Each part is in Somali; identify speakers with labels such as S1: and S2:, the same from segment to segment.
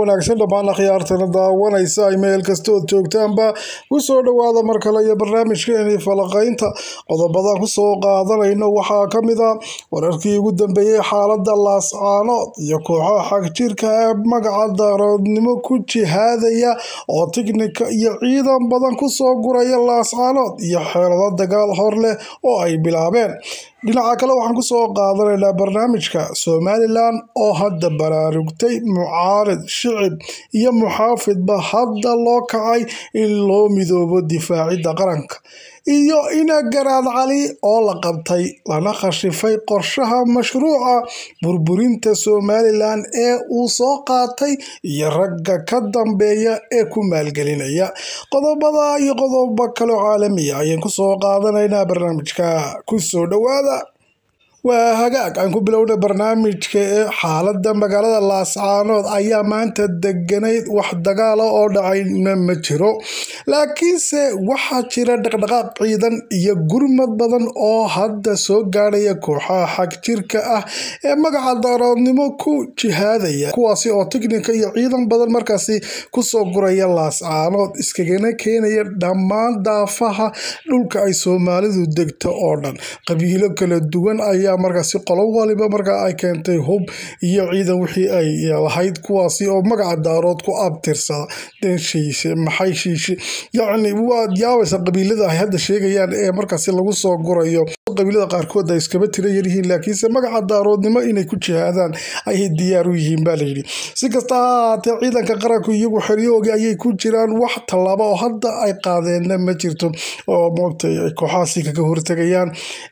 S1: wanaagsan dhammaan akhyaartana daawanaysa ay meel kastood joogtaanba ku soo dhowaada mar kale iyo barnaamijkeeni falaqaynta qodobadan kusoo qaadanayno waxaa ka mid a wararkii ugu dambeeyey xaalada laascaanood iyo kooxaha xagjirka ee magaca daaroodnimo ku jihaadaya oo tiknika iyo ciidan badan kusoo guraya laascaanood iyo xeelado dagaal hor leh oo ay bilaabeen dhinaca kale waxaan kusoo qaadanaynaa barnaamijka somalilan oo hadda baraarugtay mucaarid shicib iyo muxaafidba hadda loo kacay in loo midoobo difaacidda qaranka iyo ina garaad cali oo la qabtay lana khashifay qorshaha mashruuca burburinta somalilan ee uu soo qaatay iyo ragga ka dambeeya ee ku maalgelinaya qodobada iyo qodobo kaleo caalamiya ayaan kusoo qaadanaynaa barnaamijka kusoo dhowaada waa hagaag aan ku bilowna barnaamijka ee xaalada magaalada laascaanood ayaa maanta deganayd wax dagaala oo dhacayna ma jiro laakiinse waxaa jira dhaqdhaqaaq ciidan iyo gurmad badan oo hadda soo gaadhaya kooxaha xagjirka ah ee magaca daaroodnimo ku jihaadaya kuwaasi oo tiknika iyo ciidan badan markaasi kusoo guraya laascaanood iskagana keenaya dhammaan daafaha dhulka ay soomaalidu degto oo dhan qabiilo kala duwan ayaa markaasi qolo waliba markaa ay keentay hub iyo ciidan wixii ay lahayd kuwaasi oo magaca daarood ku abtirsada denshiishe maxay shiishe yacni waad yaabaysa qabiilada ay hadda sheegayaan ee markaasi lagu soo gurayo qabiilada qaarkood ay iskaba tira yaryihiin laakiinse magaca daaroodnimo inay ku jihaadaan ayay diyaar u yihiin baa layidhi si kasta ha ahaatee ciidanka qaranku iyagu xeryoogi ayay ku jiraan wax tallaabo oo hadda ay qaadeenna ma jirto oo moogtay ay kooxahaasi kaga hortegayaan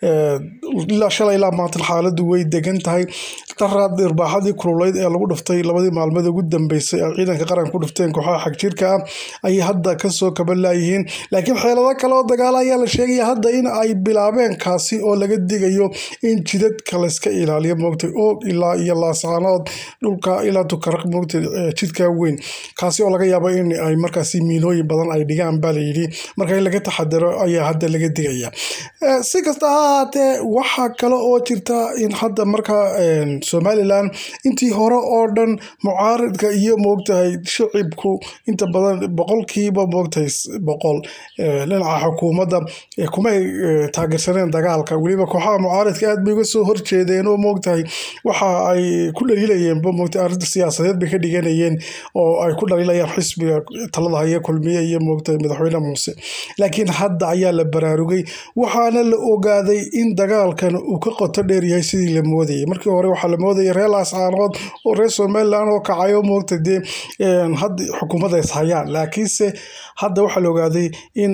S1: ilaa shalay ilaa maanta xaaladu way degan tahay daraad irbaaxadii kululeyd ee lagu dhiftay labadii maalmood ugu dambeysay ee ciidanka qaranka ku dhifteen kooxaha xagjirka ah ayay hadda kasoo kabalaayihiin laakiin xeelado kale oo dagaala ayaa la sheegaya hadda in ay bilaabeen kaasi oo laga digayo in jidadka layska ilaaliyo moogtay oog ilaa iyo laascaanood dhulka ilaa tukaraq moogtay jidka weyn kaasi oo laga yaabo in ay markaasi miinooyin badan ay dhigaan baa layidhi marka in laga taxadaro ayaa hadda laga digaya si kasta ha ahaatee waxaa kale oo jirta in hadda markaa somalilan intii hore oo dhan mucaaridka iyo moogtahay shicibku inta badan boqolkiiba moogtahay boqol dhinaca xukuumadda kumay taageersaneen dagaalka weliba kooxaha mucaaridka aad bay uga soo horjeedeen oo moogtahay waxa ay ku dhaliilayeenba moogtay arrinta siyaasadeed bay ka dhiganayeen oo ay ku dhaliilayaan xisbiga talada haya kulmiye iyo moogtahay madaxweyne muuse laakiin hadda ayaa la baraarugay waxaana la ogaaday in dagaalkan uu ka qoto dheer yahay sidii la moodayay markii hore waxaa la moodayay reer laascaanood oo reer somalilan oo kacay oo moogta dee hadda xukuumadda is hayaan laakiinse hadda waxaa la ogaaday in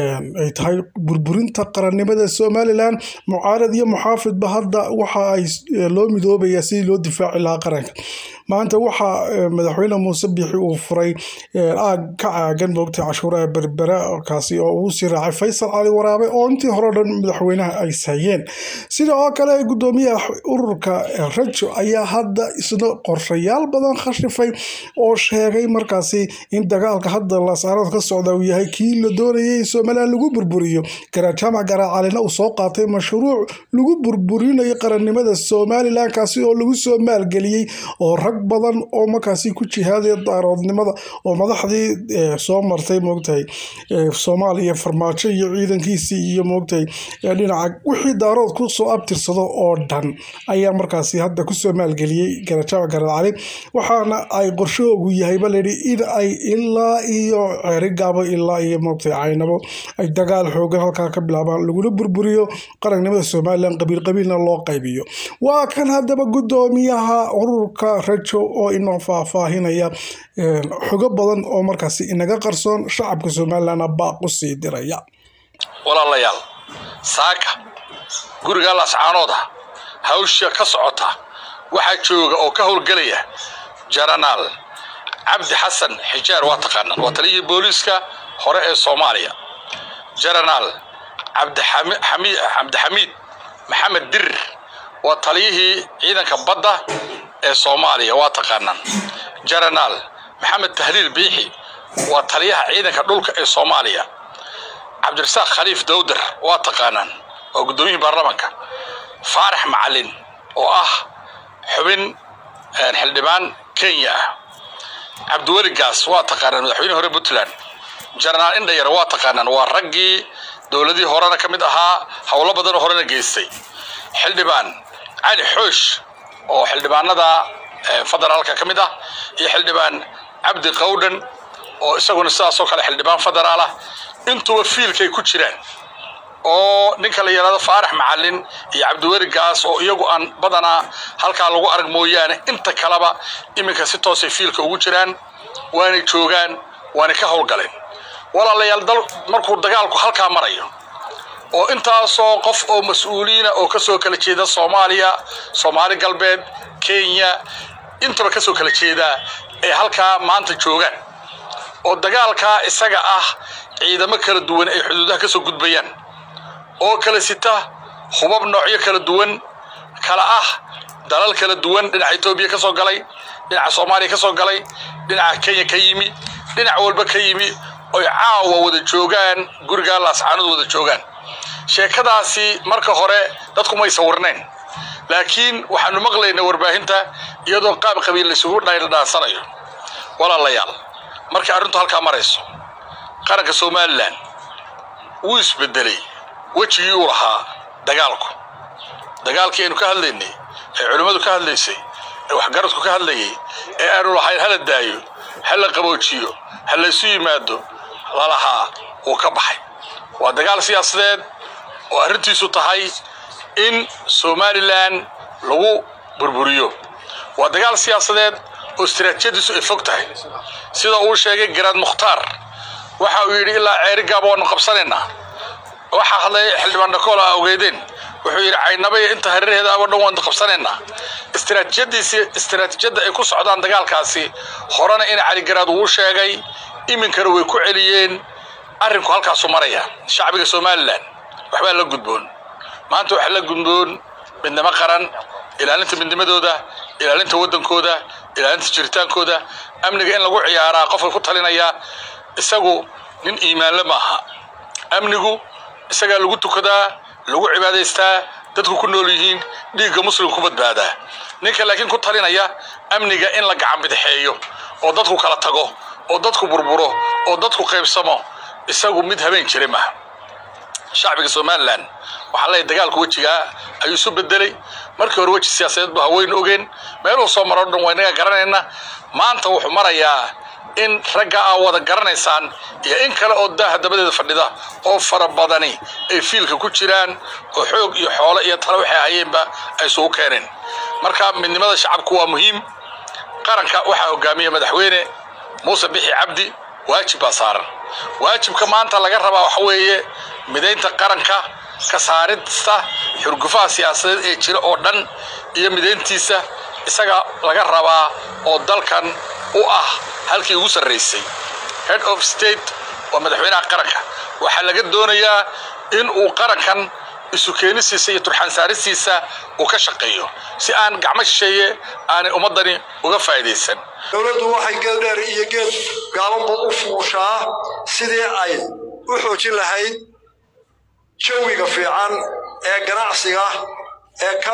S1: ay tahay burburinta qarannimada somalilan mucaarad iyo muxaafidba hadda waxa ay loo midoobaya sidii loo difaaci lahaa qaranka maanta waxaa madaxweyne muuse biixi uu furay aag ka caagan moogtay cashuuraha berbera kaasi oo uu sii raacay faysal cali waraabe oo intii hore o dhan madaxweynaha ay sayeen sida oo kale gudoomiyaha ururka rajo ayaa hadda isna qorshayaal badan khashifay oo sheegay markaasi in dagaalka hadda laascaanood ka socda uu yahay kii la doonayay in somalilan lagu burburiyo garajaamac garaacalina uu soo qaatay mashruuc lagu burburinayo qarannimada somalilan kaasi oo lagu soo maalgeliyey oo rag badan oo markaasi ku jihaadaya daaroodnimada oo madaxdii soo martay moogtahay soomaaliya farmaajo iyo ciidankiisii iyo moogtahay dhinaca wixii daarood kusoo abtirsado oo dhan ayaa markaasi hadda kusoo maalgeliyey garajaamac garaacali waxaana ay qorshahoogu yahayba layidhi in ay ilaa iyo ceerigaabo ilaa iyo moogtay caynabo ay dagaal xoogan halkaa ka bilaabaan laguna burburiyo qarannimada somalilan qabiil qabiilna loo qaybiyo waa kan haddaba gudoomiyaha ururka rajo oo inoo faahfaahinaya xogo badan oo markaasi inaga qarsoon shacabka somalilanna baaq u sii diraya
S2: walaalayaal saaka guriga laascaanooda hawsha ka socota waxaa jooga oo ka howlgelaya jaranaal cabdi xasan xijaar waa taqaanaan waa taliyihii booliiska hore ee soomaaliya jaranaal cabdixamiid maxamed dirir waa taliyihii ciidanka badda ee soomaaliya waa taqaanaan jaranaal maxamed tahliil biixi waa taliyaha ciidanka dhulka ee soomaaliya cabdirasaaq khaliif dawdar waa taqaanaan waa guddoomiyihii baarlamaanka faarax macalin oo ah xubin xildhibaan kenya ah cabdiweli gaas waa taqaanaan madaxweynihii hore puntland jenaraal indhayar waa taqaanaan waa raggii dowladii horena ka mid ahaa howlo badanoo horena geystay xildhibaan cali xoosh oo xildhibaanada federaalka ka mid ah iyo xildhibaan cabdi qawdhan oo isaguna sidaasoo kale xildhibaan federaal ah intuba fiilkay ku jiraan oo ninka la yidhahdo faarax macalin iyo cabdiweli gaas oo iyagu aan badanaa halkaa lagu arag mooyaane inta kaleba iminka si toosay fiilka ugu jiraan waanay joogaan waanay ka howlgaleen walaalayaal dal markuu dagaalku halkaa marayo oo intaasoo qof oo mas-uuliina oo kasoo kala jeeda soomaaliya soomaali galbeed kenya intaba kasoo kala jeedaa ay halkaa maanta joogaan oo dagaalkaa isaga ah ciidamo kala duwan ay xuduudaha kasoo gudbayaan oo kala sita hubab noocyo kala duwan kala ah dalal kala duwan dhinaca etoobiya ka soo galay dhinaca soomaaliya ka soo galay dhinaca kenya ka yimi dhinac walba ka yimi oy caawa wada joogaan gurigaa laascaanood wada joogaan sheekadaasi marka hore dadku may sawirnayn laakiin waxaanu maqlaynaa warbaahinta iyadoo qaab qabiil laysugu dhaansanayo walaalayaal markay arrintu halkaa marayso qaranka somalilan wuu isbedelay wejigii uu lahaa dagaalku dagaalkii aynu ka hadlaynay ee culimmadu ka hadlaysay ee waxgaradku ka hadlayay ee aanu lahayn hala daayo hala qaboojiyo ha laysu yimaado lalahaa wuu ka baxay waa dagaal siyaasadeed oo arrintiisu tahay in somalilan lagu burburiyo waa dagaal siyaasadeed oo istiraatijiyadiisu ay fog tahay sida uu sheegay garaad mukhtaar waxa uu yidhi ilaa ceeri gaaba waanu qabsanaynaa waxaa hadlay xildhibaan dhakool a ogeydeen wuxuu yidhi caynabaya inta hareeraheeda aba dhan waanu qabsanaynaa istiraatijiyadiisi istiraatijiyadda ay ku socdaan dagaalkaasi horena in cali garaad uu sheegay iminkana way ku celiyeen arrinku halkaasu maraya shacbiga somalilan waxbaa la gudboon maanta waxaa la gudboon midnimo qaran ilaalinta midnimadooda ilaalinta waddankooda ilaalinta jiritaankooda amniga in lagu ciyaaraa qofka ku talinaya isagu nin iimaanle maaha amnigu isagaa lagu tukadaa lagu cibaadaystaa dadku ku nool yihiin dhiigga muslim ku badbaadaa ninka laakiin ku talinaya amniga in la gacan bidixeeyo oo dadku kala tago oo dadku burburo oo dadku qaybsamo isagu mid habeen jira maaha shacbiga somalilan waxaa leeyahy dagaalku wejigaa ayuu isu bedelay markii hore weji siyaasadeed bu haweynu ogeen meeluhu soo maro dhan waa inaga garanayna maanta wuxuu marayaa in ragga aa wada garanaysaan iyo in kale oo daaha dabadeeda fadhida oo fara badani ay fiilka ku jiraan oo xoog iyo xoolo iyo tale waxay hayeenba ay isugu keeneen marka midnimada shacabku waa muhiim qaranka waxaa hogaamiya madaxweyne muuse bixi cabdi waajib baa saaran waajibka maanta laga rabaa waxa weeye midaynta qaranka ka saarista xurgufaha siyaasadeed ee jira oo dhan iyo midayntiisa isaga laga rabaa oo dalkan u ah halkii ugu sarraysay head of state waa madaxweynaha qaranka waxaa laga doonayaa in uu qarankan isu keenisiisa iyo turxaan saaristiisa uu ka shaqeeyo si aan gacmo shisheeye aanay ummaddani uga faa'iidaysan
S3: dowladdu waxay geed dheer iyo geed gaabanba u fuushaa sidii ay u xoojin lahayd jawiga fiican ee ganacsiga ee ka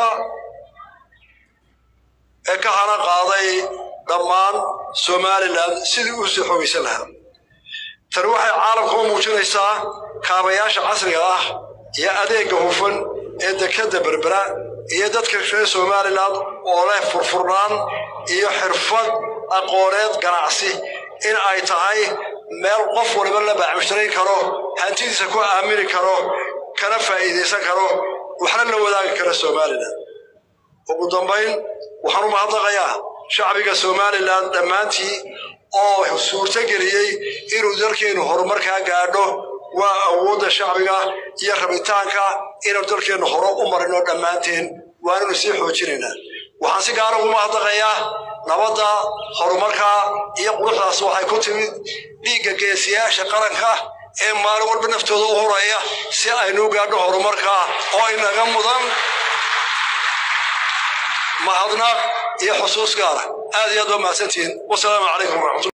S3: ee ka hana qaaday dhammaan somalilan sidii u sii xoogaysan lahaa tani waxay caalamka u muujinaysaa kaabayaasha casriga ah iyo adeegga hufan ee dekadda berbera iyo dadka reer somalilan oo leh furfurnaan iyo xirfad aqooneed ganacsi in ay tahay meel qof waliba la baacmushtarin karo hantidiisa ku aamini karo kana faa'iidaysan karo waxna la wadaagi kara somalilan ugu dambayn waxaan u mahadnaqayaa shacbiga somalilan dhammaantii oo suurto geliyey inuu dalkeennu horumarkaa gaadho waa awoodda shacbiga iyo rabitaanka inaynu dalkeennu hore u marino dhammaanteen waanaynu sii xoojinaynaa waxaan si gaara ugu mahadnaqayaa nabadda horumarka iyo quruxdaas waxay ku timid dhiigga geesiyaasha qaranka ee maalin walba naftooda u huraya si aynu gaadho horumarka oo inaga mudan mahadnaq iyo xusuus gaara aad iyo aad waa mahadsantihiin wasalaamu calaykum waraxmatulla